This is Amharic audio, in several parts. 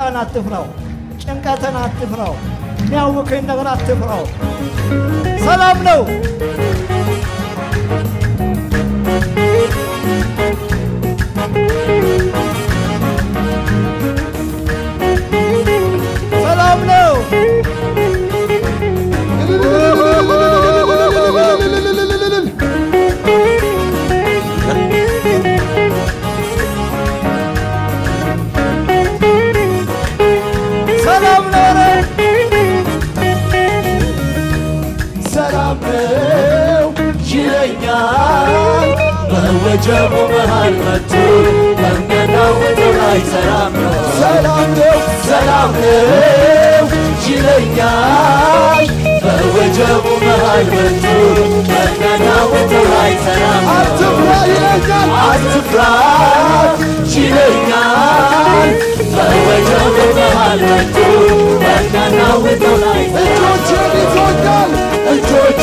ሰቆቃን አትፍራው፣ ጭንቀትን አትፍራው፣ የሚያውክን ነገር አትፍራው። ሰላም ነው። ሰላም ነው። ሰላም ነው። ሰላም ነው ይለኛል በወጀቡ መሃል መጥቶ በሚያናውጠው ላይ ሰላም ነው ሰላም ነው ሰላም ነው ይለኛል በወጀቡ መሃል መጥቶ በሚያናውጠው ላይ ሰላም ነው አትፍራ ይለኛል አትፍራ ይለኛል በወጀቡ መሃል መጥቶ በሚያናውጠው ላይ እጆቼን ይዞኛል እጆቼ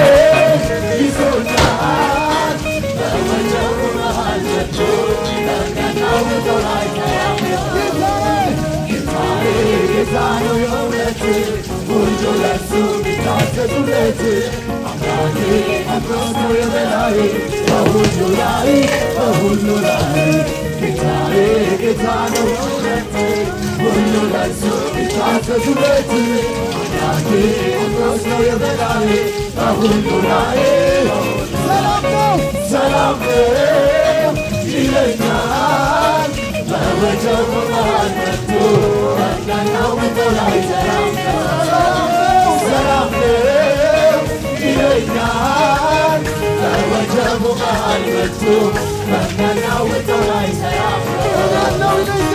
ይዞኛል በወጀቡ መሃል መጥቶ በሚያናውጠው ላይ ሰላም ነው ጌታዬ ጌታ ነው የእውነት ሁሉ ለሱ ቢታዘዙለት አምላኬ አምላክ ነው የበላይ በሁሉ ላይ በሁሉ ላይ ጌታዬ ጌታ ነው የእውነት ሁሉ ለሱ ቢታዘዙለት አምላኬ አምላክ ነው የበላይ በሁሉ ላይ ሰላም ነው ሰላም ነው ይለኛል በወጀቡ መሃል መጥቶ በሚያናውጠው ላይ ሰላም ነው ሰላም ነው ይለኛል በወጀቡ መሃል መጥቶ በሚያናውጠው ላይ ሰላም ነው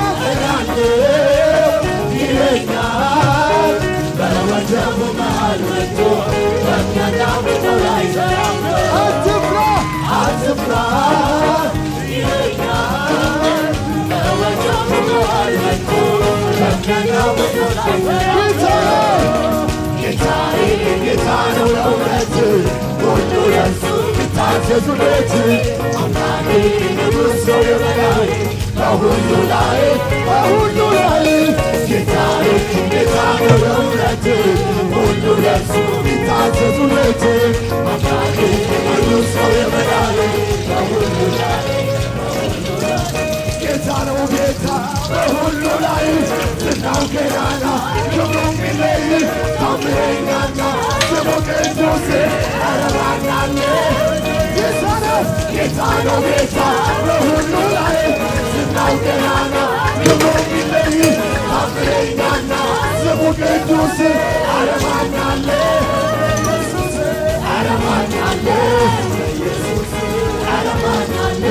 እላለሁ ይለኛል በወጀቡ መሃል መጥቶ በሚያናውጠው ላይ ሰላም ነው አትፍራ አትፍራ ይለኛል በወጀቡ መሃል መጥቶ በሚያናውጠው ላይ ሰላም ነው ጌታዬ ጌታ ነው ለእውነት ሁሉ ለእሱ ቢታዘዙለት አምላኬ ንጉሥ ነው የበላይ በሁሉ ላይ በሁሉ ላይ ጌታዬ ጌታ ነው ለእውነት ሁሉ ለእሱ ቢታዘዙለት አምላኬ ንጉሥ ነው የበላይ በሁሉ ላይ ጌታ ነው ጌታ በሁሉ ላይ ዝናው ገናና ክብሩ ሚለይ ታምረኛና ስሙ ቅዱስ አረባናለ ጌታ ነው ጌታ ነው ጌታ በሁሉ ላይ ዝናው ገናና ክብሩ ሚለይ ታምረኛና ስሙ ቅዱስ አረባናለ አረባናለ አረባናለ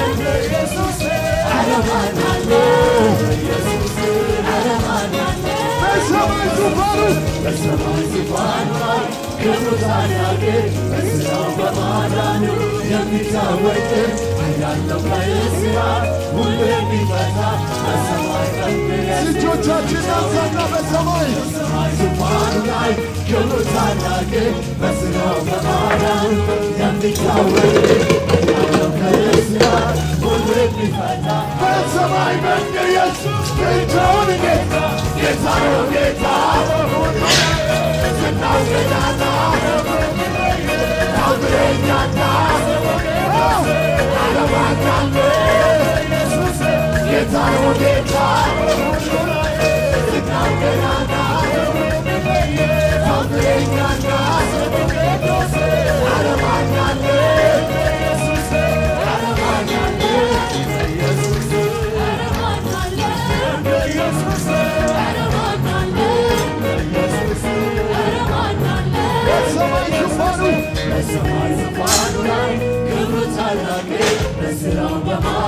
በሰማይ ዙፋኑ በሰማይ ዙፋኑ ላይ ክብሩ ታላቅ በሥራው በማዳኑ የሚታወቅ ያለው ከእስራ ሁሉ የሚፈታ በሰማይ ልጆቻችን አንሳና በሰማይ በሰማይ ዙፋኑ ላይ ክብሩ ታላቅ በሥራው በማዳኑ የሚታወቅ ያለው ከእስራ ሁሉ የሚፈታ በሰማይ መንገድ ኢየሱስ ብቻውን ጌታ ጌታ ነው ጌታ ዝናው ገናና ታምረኛና አለማኛለ ጌታ ነው ጌታ ዝናው ገናና ታምረኛና አለማኛለ በሰማይ ዙፋኑ በሰማይ ዙፋኑ ላይ ክብሩ ታላቅ በሥራው በማ